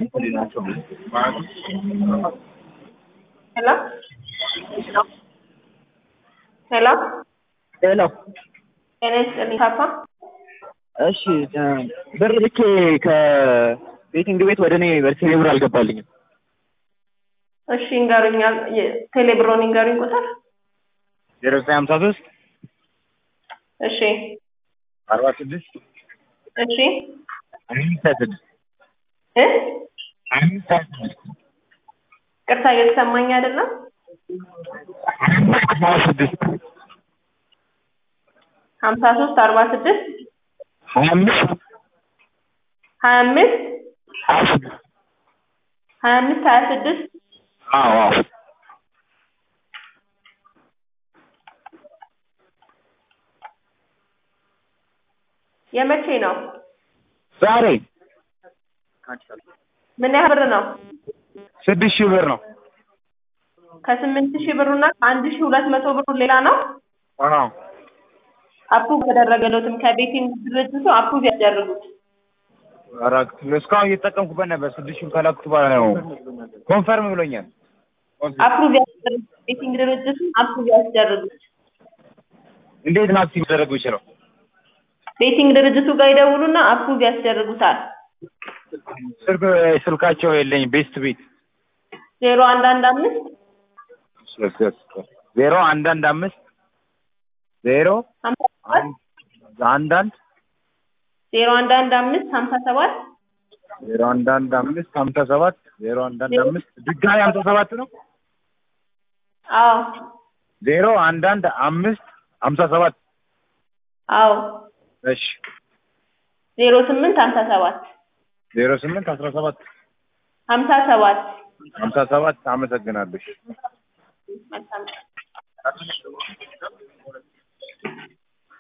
ሄሎ ሄሎ ሄሎ ጤና ይስጥልኝ ካፓ እሺ ብር ልኬ ከቤቲንግ ቤት ወደ እኔ በቴሌ ብር አልገባልኝም። እሺ እንገሩኝ ቴሌብሮን እንገሩኝ ቁጥር ዜሮ ዘጠኝ ሀምሳ ሶስት እሺ አርባ ስድስት እሺ አምስት ሀያ ስድስት እ አምስት ሀያ ስድስት ቅርታ እየተሰማኝ አይደለም ሀያ ስድስት ሀምሳ ሶስት አርባ ስድስት ሀያ አምስት ሀያ አምስት ሀያ ስድስት ሀያ አምስት ሀያ ስድስት አዎ አዎ የመቼ ነው ዛሬ ምን ያህል ብር ነው ስድስት ሺህ ብር ነው። ከስምንት ሺህ ብሩና ከአንድ ሺህ ሁለት መቶ ብሩ ሌላ ነው አዎ አፕሩቭ ተደረገለትም ከቤቲንግ ድርጅቱ አፕሩቭ ያስደርጉት ኧረ እስካሁን እየተጠቀምኩበት ነበር። ስድስት ሺህ ከላኩት በኋላ ነው ኮንፈርም ብሎኛል። አፕሩቭ ያስደርጉት ቤቲንግ ድርጅቱ አፕሩቭ ያስደርጉት እንዴት ነው አክቲቭ ሊደረጉ ይችላል? ቤቲንግ ድርጅቱ ጋር ይደውሉና አፕሩቭ ያስደርጉታል ስልክ ስልካቸው የለኝ ቤስት ቤት ዜሮ አንድ አንድ አምስት ዜሮ አንድ አንድ አምስት ዜሮ ሀምሳ ሰባት አንድ አንድ ዜሮ አንድ አንድ አምስት ሀምሳ ሰባት ዜሮ አንድ አንድ አምስት ሀምሳ ሰባት ዜሮ አንድ አንድ አምስት ድጋሚ ሀምሳ ሰባት ነው አዎ ዜሮ አንድ አንድ አምስት ሀምሳ ሰባት አዎ እሺ ዜሮ ስምንት ሀምሳ ሰባት ዜሮ ስምንት አስራ ሰባት ሀምሳ ሰባት ሀምሳ ሰባት አመሰግናለሁ። መልካም